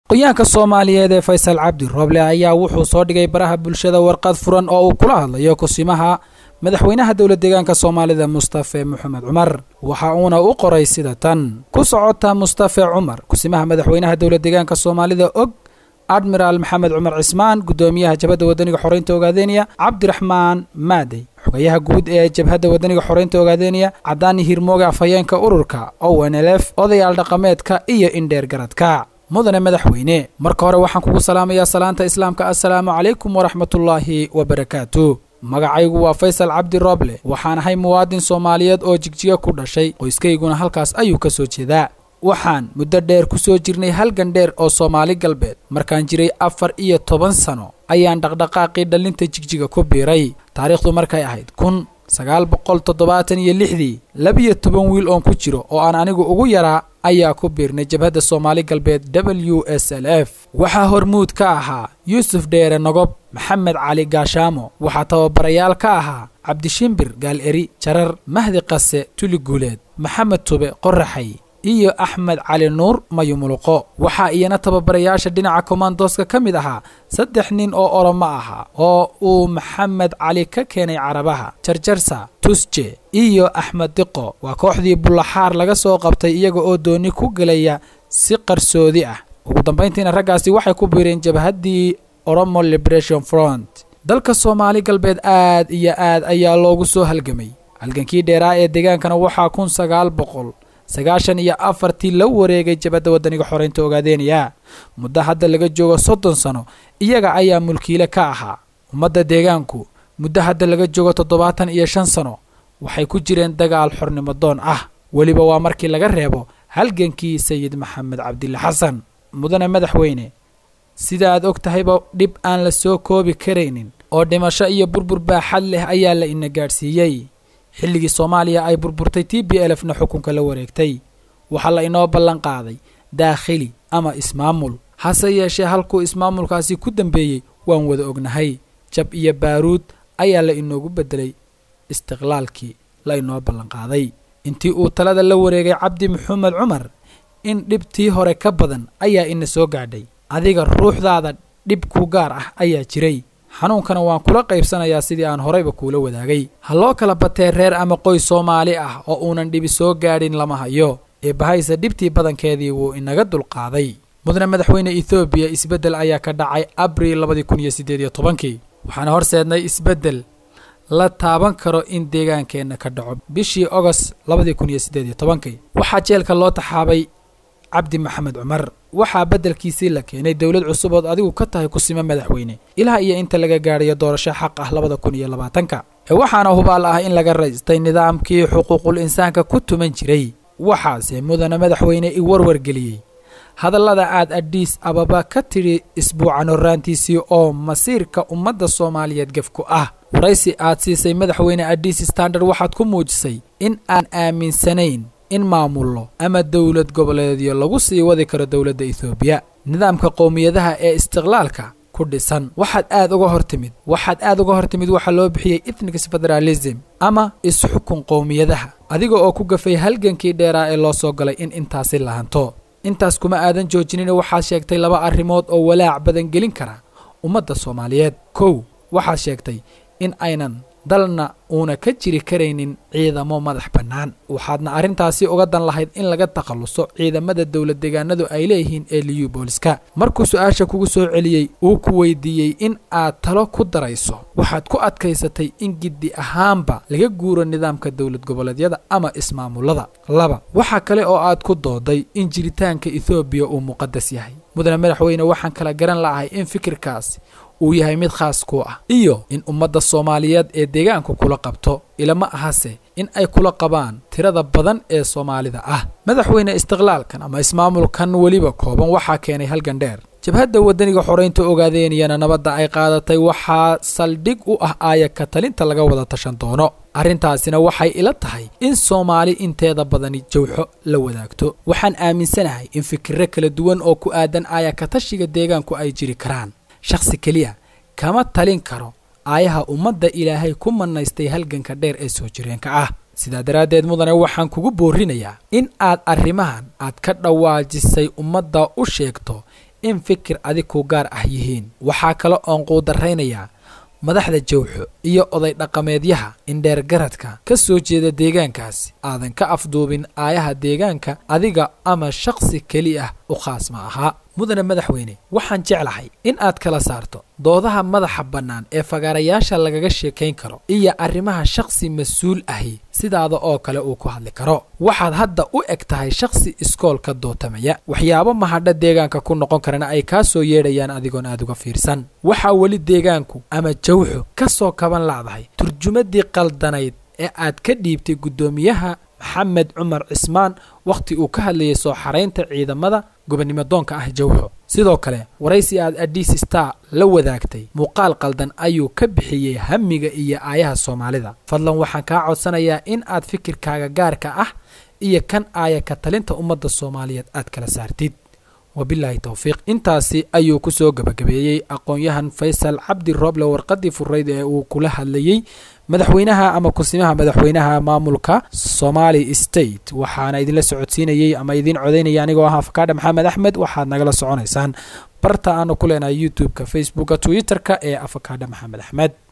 aqoonyahanka soomaaliyeed ee faysal cabdi rooble ayaa wuxuu soo dhigay baraha bulshada warqad furan oo uu kula hadlayo kusimaha madaxweynaha dowla deegaanka soomaalida mustafe moxamed cumar waxa uuna u qoray sida tan ku socota mustafe cumar kusimaha madaxweynaha dowla deegaanka soomaalida og admiraal maxamed cumar cismaan guddoomiyaha jabhadda wadaniga xoreynta ogaadeniya cabdiraxmaan maadey xogayaha guud ee jabhadda wadaniga xoreynta ogaadeniya cadaani hirmooge afhayeenka ururka o n l f odayaal dhaqameedka iyo indheer garadka mudane madaxweyne marka hore waxaan kugu salaamayaa salaanta islaamka assalaamu calaykum waraxmatullaahi wabarakaatu magacaygu waa faysal cabdi rooble waxaan ahay muwaadin soomaaliyeed oo jigjiga ku dhashay qoyskayguna halkaas ayuu ka soo jeedaa waxaan muddo dheer ku soo jirnay halgan dheer oo soomaali galbeed markaan jiray afar iyo toban sano ayaan dhaqdhaqaaqii dhallinta jigjiga ku biiray taariikhdu markay ahayd kun sagaal boqol toddobaatan iyo lixdii labiyo toban wiil oon ku jiro oo aan anigu ugu yaraa ayaa ku biirnay jabhadda soomaali galbeed w s l f waxaa hormuud ka ahaa yuusuf dheere nogob maxamed cali gaashaamo waxaa tababarayaal ka ahaa cabdishimbir gaal eri jarar mahdi qase tuli guuleed maxamed tube qoraxay iyo axmed cali nuur mayumuluqo waxaa iyana tababarayaasha dhinaca kommandoska ka mid ahaa saddex nin oo oromo ahaa oo uu maxamed cali ka keenay carabaha jarjarsa tusje iyo axmed diqo waa kooxdii bullaxaar laga soo qabtay iyaga oo dooni ku gelaya si qarsoodi ah ugu dambayntiina raggaasi waxay ku biireen jabhaddii oromo liberation front dalka soomaali galbeed aad iyo aad ayaa loogu soo halgamay halgankii dheeraa ee deegaankana waxaa kun sagaal boqol sagaashan iyo afartii la wareegay jabadda wadaniga xoreynta ogaadeenaya muddo hadda laga joogo soddon sano iyaga ayaa mulkiile ka ahaa ummadda deegaanku muddo hadda laga joogo toddobaatan iyo shan sano waxay ku jireen dagaal xornimo doon ah weliba waa markii laga reebo halgankii sayid maxamed cabdille xasan mudane madaxweyne sida aad og tahayba dhib aan la soo koobi karaynin oo dhimasho iyo burbur baaxad leh ayaa la ina gaadhsiiyey xilligii soomaaliya ay burburtay t b l fna xukunka la wareegtay waxaa la inoo ballan qaaday daakhili ama ismaamul hase yeeshee halkuu ismaamulkaasi ku dambeeyey waan wada ognahay jab iyo baaruud ayaa la inoogu beddelay istiqlaalkii la inoo ballanqaaday intii uu talada la wareegay cabdi maxamed cumar in dhibtii hore ka badan ayaa ina soo gaadhay adiga ruuxdaada dhib ku gaar ah ayaa jiray xanuunkana waan kula qaybsanayaa sidii aan horayba kuula wadaagay ha loo kala batee reer ama qoys soomaali ah oo uunan dhibi soo gaadhin lama hayo ee bahayse dhibtii badankeedii wuu inaga dulqaaday mudane madaxweyne ethoobiya isbeddel ayaa ka dhacay abriil labadii kun iyo siddeed iyo tobankii waxaana horseednay isbeddel la taaban karo in deegaankeenna ka dhaco bishii ogost labadii kun iyo siddeed iyo tobankii waxaa jeelka loo taxaabay cabdi maxamed cumar waxaa beddelkiisii la keenay dowlad cusub ood adigu ka tahay kusimo madaxweyne ilaa iyo inta laga gaadhayo doorasho xaq ah labada kun iyo labaatanka ee waxaana hubaal ah in laga raystay nidaamkii xuquuqul insaanka ku tuman jiray waxaase mudane madaxweyne i warwargeliyey hadallada aad adhiis ababa ka tidhi isbuucan horraantiisii oo masiirka ummadda soomaaliyeed gefku ah waraysi aad siisay madaxweyne adhiis standard waxaad ku muujisay in aan aaminsanayn in maamullo ama dowlad goboleedyo lagu sii wadi karo dowladda ethoobiya nidaamka qowmiyadaha ee istiqlaalka ku dhisan waxaad aad uga hor timid waxaad aad uga hor timid waxaa loo bixiyey ethnics federalism ama isxukun qowmiyadaha adiga oo ku gafay halgankii dheeraa ee loo soo galay in intaasi lahanto intaas kuma aadan joojinin waxaad sheegtay laba arrimood oo walaac badan gelin kara ummadda soomaaliyeed kow waxaad sheegtay in aynan dalna uuna ka jiri karaynin ciidamo madax bannaan waxaadna arrintaasi uga dan lahayd in laga takhalluso ciidamada dowlad deegaanadu ay leeyihiin ee liyu booliska markuu su-aasha kugu soo celiyey uu ku weydiiyey in aad talo ku darayso waxaad ku adkaysatay in giddi ahaanba laga guuro nidaamka dowlad goboleedyada ama ismaamullada laba waxaa kale oo aad ku dooday in jiritaanka ethoobiya uu muqadas yahay mudane madaxweyne waxaan kala garan la'ahay in fikirkaasi uu yahay mid khaas ku ah iyo in ummadda soomaaliyeed ee deegaanku kula qabto ilama ahase in ay kula qabaan tirada badan ee soomaalida ah madaxweyne istiqlaalkan ama ismaamulkan weliba kooban waxaa keenay halgan dheer jabhadda wadaniga xoreynta ogaadeeniyana nabadda ay qaadatay waxaa saldhig u ah aaya ka talinta laga wada tashan doono arrintaasina waxay ila tahay in soomaali inteeda badani jawxo la wadaagto waxaan aaminsanahay in fikirro kala duwan oo ku aadan aaya ka tashiga deegaanku ay jiri karaan shakhsi keliya kama talin karo aayaha ummadda ilaahay ku mannaystay halganka dheer ee soo jireenka ah sidaa daraaddeed mudane waxaan kugu boorinayaa in aad arrimahan aad ka dhawaajisay ummadda u sheegto in fikir adig ku gaar ah yihiin waxaa kale oon quudaraynayaa madaxda jawxo iyo oday dhaqameedyaha indheergaradka ka soo jeeda deegaankaasi aadan ka afduubin aayaha deegaanka adiga ama shakhsi keli ah u khaas ma ahaa mudane madaxweyne waxaan jeclahay in aad kala saarto doodaha madaxa bannaan ee fagaarayaasha lagaga sheekayn karo iyo arrimaha shakhsi mas-uul ahi sidaada oo kale uu ku hadli karo waxaad hadda u eg tahay shakhsi iskoolka dootamaya waxyaabo mahadha deegaanka ku noqon karana ay kaa soo yeedhayaan adigoon aad uga fiirsan waxaa weli deegaanku ama jawxo ka soo kaban lacdahay turjumadii qaldanayd ee aad ka dhiibtay guddoomiyaha maxamed cumar cismaan wakhti uu ka hadlayay soo xaraynta ciidamada gobonnimo doonka ah jawxo sidoo kale waraysi aad adis star la wadaagtay muuqaal qaldan ayuu ka bixiyey hamiga iyo aayaha soomaalida fadlan waxaan kaa codsanayaa in aad fikirkaaga gaarka ah iyo kan aaya ka talinta ummadda soomaaliyeed aad kala saartid wabilaahi towfiiq intaasi ayuu ku soo gebagabeeyey aqoon-yahan faysal cabdi rooble warqadii furayd ee uu kula hadlayey madaxweynaha ama kusimaha madaxweynaha maamulka somali state waxaana idinla socodsiinayey ama idiin codaynaya anigoo ah afakaadha maxamed axmed waxaad nagala soconaysaan barta aanu ku leenahay youtube-ka facebooka twitter-ka ee afakaadha maxamed axmed